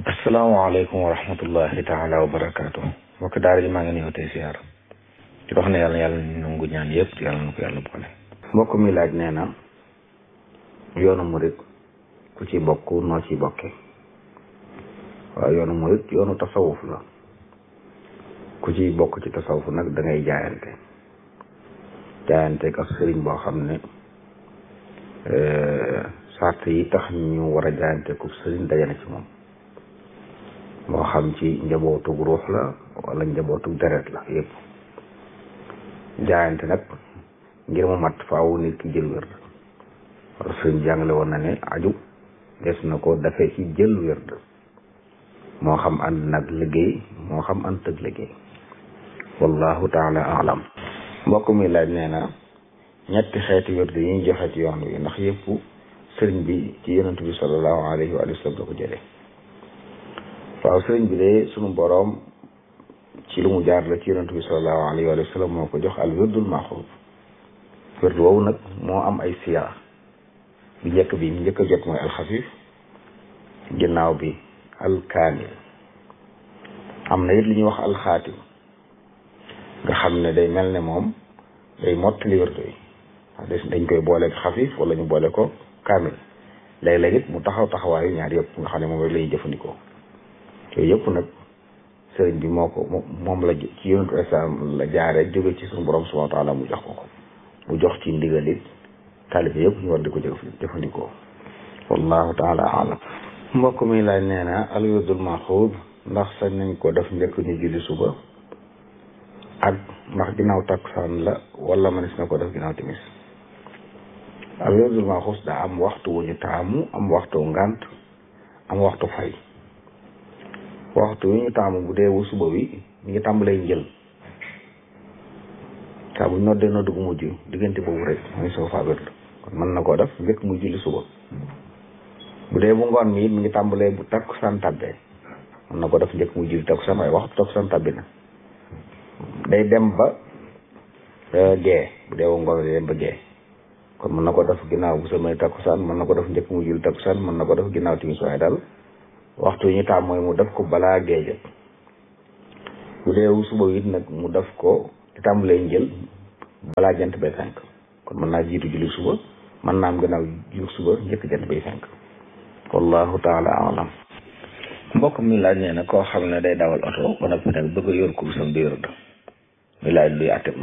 asalaamaaleykum wa rahmatullahi taala wa barakaatu mbokk daara ji maa ngi ñëw tey siyaar di wax ne yàlla yàlla nangu ñaan yëpp yàlla na ko yàlla boole mbokk mi laaj nee na yoonu murit ku ci bokk noo ci bokke waaw yoonu murit yoonu tasawuf la ku ci bokk ci tasawuf nag da ngay jaayante jaayante ak sëriñ boo xam ne sart yi tax ñu war a jaayante ku sëriñ dajana ci moom moo xam ci njabootug ruux la wala njabootug deret la yëpp jaayante nag ngir mu mat faaw nit ki jël wérd wala sëriñ jàngale woon na ne aju des na ko dafee ci jël wérd moo xam ànd nag liggéey moo xam ànd tëg liggéey wallahu taala alam mbokk mi laaj nee na ñetti xeeti wérd yi ñu joxe ci yoon wi ndax yëpp sëriñ bi ci yonent bi sallallahu alayhi wa sallam la ko jëlee waaw sëriñ bi de sunu boroom ci lu mu jaar la ci yonent bi sallallahu alayhi wa sallam moo ko jox al wirdul maxuud wird woowu nag moo am ay siyaa bi njëkk bi njëkk a jot mooy alxafif ginnaaw bi alkaamil am na it li ñuy wax alxaatim nga xam ne day mel ne moom day mottali wird yi dañ koy boole xafif wala ñu boole ko kaamil léeg-léeg it mu taxaw taxawaayu ñaar yëpp nga xam ne moom rek la ñuy jëfandikoo yooyu yëpp nag sëriñ bi moo ko moom la ci yonentu islam la jaare jóge ci suñu borom subhanahu wa taala mu jox ko ko mu jox ci ndigal it taalibe yëpp ñu war di ko jëfandikoo wallahu taala alam mbokk mi laaj nee na al wirdul maxuud ndax sañ nañ ko def njëkk ñu julli suba ak ndax ginnaaw takkusaan la wala mënees na ko def ginnaaw timis al wirdul maxuud daa am waxtu wu ñu taamu am waxtu ngant am waxtu fay waxtu wi ñu taamu bu dee wu suba wi mi ngi tàmbalee njël saa bu noddee noddu gu mujj diggante boobu rek mooy soo faa wérd kon mën na koo def njëkk muy julli suba bu dee bu ngoon mi it mi ngi tàmbalee bu takkusaan tàbbee mën na ko def njëkk muy julli takkusaan waaye waxtu takkusaan tàbbi na day dem ba gee bu dee wu ngoon day dem ba gee kon mën na ko def ginnaaw bu samay takkusaan mën na ko def njëkk muy julli takkusaan mën na ko def ginnaaw timis waaye daal waxtu yi ñu taam mooy mu def ko balaa géej bu dee suba it nag mu def ko di tàmbalee njël balaa jant bay fenk kon mën naa jiitu julli suba mën naa am gannaaw julli suba njëkk jant bay fenk wallahu taala alam mbokk mi laaj nee na koo xam ne day dawal oto ba noppi nag bëgg a yor kursam di yor mi laaj luy àtte